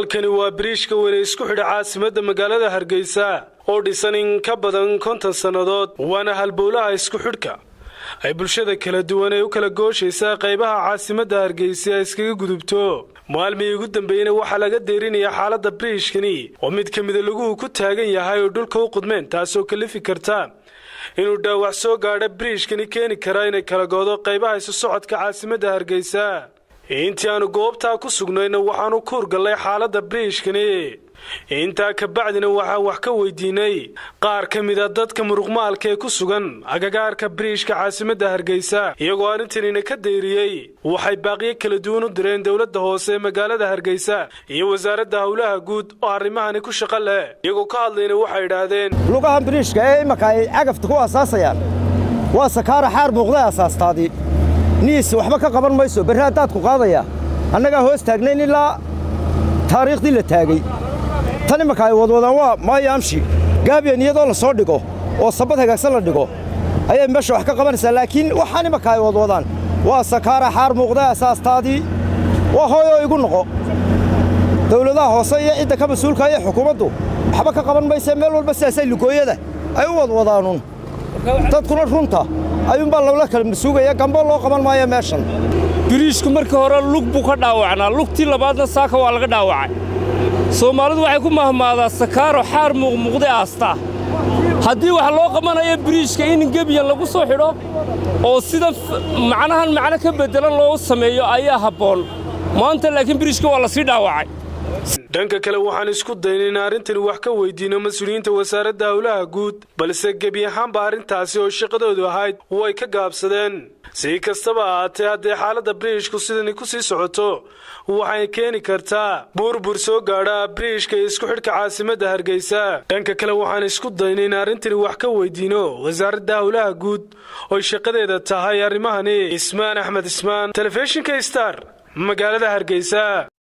halkani waa biriishka weyne isku xidha caasimadda magaalada hargeysa oo dhisan in ka badan konton sannadood waana halbowlaha isku xidhka ay bulshada kala duwan ee u kala gooshaysaa qaybaha caasimadda hargeysa ay iskaga gudubto maalmihii ugu dambeeyena waxaa laga deerinayaa xaaladda biriishkani oo mid ka mida laguhu ku taagan yahay oo dhulka u qudmeen taasoo kalifi karta inuu dhaawac soo gaadha biriishkani keeni karaa inay kala goodo qaybaha isu socodka caasimadda hargeysa intii aanu goobtaa ku sugnayna waxaanu ku hurgallay xaaladda biriishkani intaa kabacdina waxaan wax ka weydiinay qaar ka mida dadka muruqmaalka ee ku sugan agagaarka biriishka caasimadda hargeysa iyagoo arrintanina ka dayriyey waxay baaqiyo kala duwan u direen dowladda hoose ee magaalada hargeysa iyo wasaaradda howlaha guud oo arrimahani ku shaqo leh iyagoo ka hadlayna waxay idhaahdeen lugahan biriishka ee imaka ay cagafta ku asaasayaan waa sakaara xaar muuqday asaastaadii niis waxba ka qaban mayso berri haddaad ku qaadaya annagaa hoos taagnayn ilaa taariikhdii la taagay tan imanka ay wadwadaan waa maayaamshi gaabiyan iyadoo la soo dhigo oo sabad hagaagsan la dhigo ayay meesha wax ka qabanaysaa laakiin waxaan imanka ay wadwadaan waa sakaara xaar muuqday asaastaadii waa hooyoo igu noqo dawladaha hoose iyo cidda ka mas-uulka iyo xukuumaddu waxba ka qaban maysee meel walba sidaasay lugooyada ay u wadwadaanuun dadkuna runta ayuunbaa lowla kala masuugaya gambo loo qaban maayo meeshan biriishku markii hore lug buu ka dhaawacnaa lugtii labaadna saaka waa laga dhaawacay soomaalidu waxay ku mahmaadaa sakaaro xaar muuqmuuqday aastaa haddii wax loo qabanayo biriishka in gebiyan lagu soo xidho oo sida macnahan macno ka beddelan loo sameeyo ayaa habboon maanta laakiin biriishka waa la sii dhaawacay dhanka kale waxaan isku daynay in arrintani wax ka weydiino mas-uuliyiinta wasaaradda howlaha guud balse gebi ahaanba arrintaasi oo shaqadoodu ahayd way ka gaabsadeen si kastaba ahaatee haddee xaaladda biriishku sidani ku sii socoto waxay keeni kartaa burbur soo gaadha biriishka iyo isku xidhka caasimadda hargeysa dhanka kale waxaan isku daynay in arrintani wax ka weydiino wasaaradda howlaha guud oy shaqadeeda tahay arrimahani ismaan axmed ismaan telefishinka star magaalada hargeysa